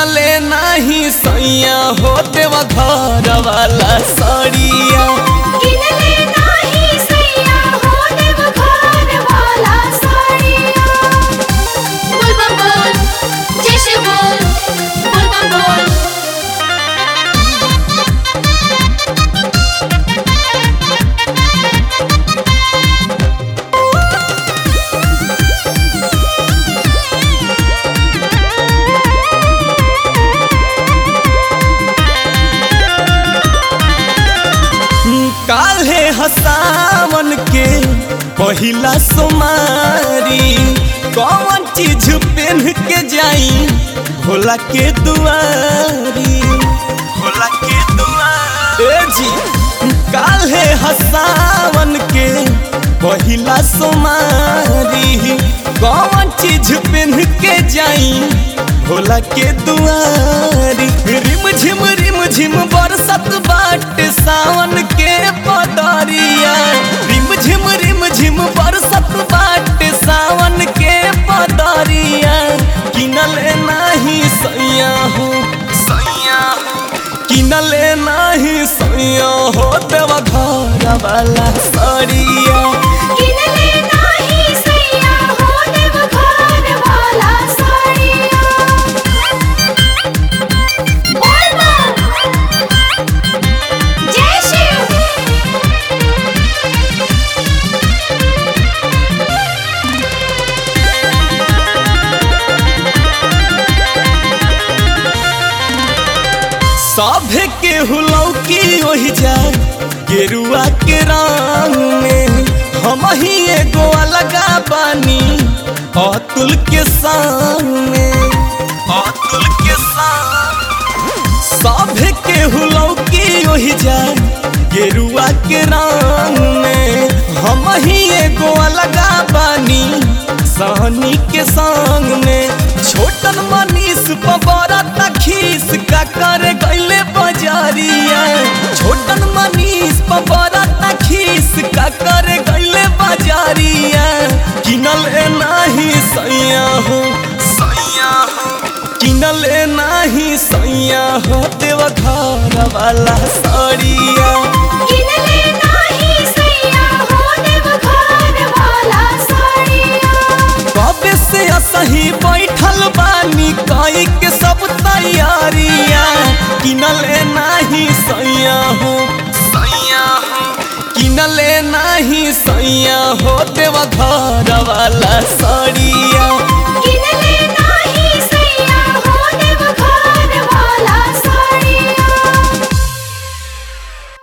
किनले नाही सैया हो देवा घर वाला सड़िया किनले नाही सैया हो देव घर वाला साड़िया बोल बम बोल जय शिव बोल बोल बम बोल काल्हे हसावन के पहिला सोमारी कौन चीज पहन के जाई भोला के दुआरी भोला के दुआरी ए जी काल्हे हसावन के पहिला सोमारी कौन चीज पहन के जाई भोला के दुआरी रिम झिम रिम झिम बरसत बाट सावन के पदरिया रिम झिम रिम झिम बरसत बाट सावन के पदरिया किनले नाही सैया हो सैया किनले नाही सैया हो देवा घर वाला सड़िया किनले नाही सैया हो देव घर वाला साड़िया बोल बम जय शिव सभे के हुलौकी ओहि जा गेरुआ के रंग में हम ही एगो अलगा बानी अतुल के सामने अतुल के सामने सभे के हुलौकी ओहि जा गेरुआ के रंग में हम ही एगो अलगा बानी सहनी के संग में छोटन मनीष पबरा तखीस का करे गईले बजारिया छोटन मनीष पबरा तखीस का करे गईले बजारिया किनले नाही सैया हो सैया हो किनले नाही सैया हो देव घर वाला सड़िया किनले नाही सैया हो देव घर वाला साड़िया कबे से असही बैठल बानी कई के सब तैयारिया किनले नाही सैया हो सैया हो किनले नाही सैया हो देवा घर वाला सड़िया किनले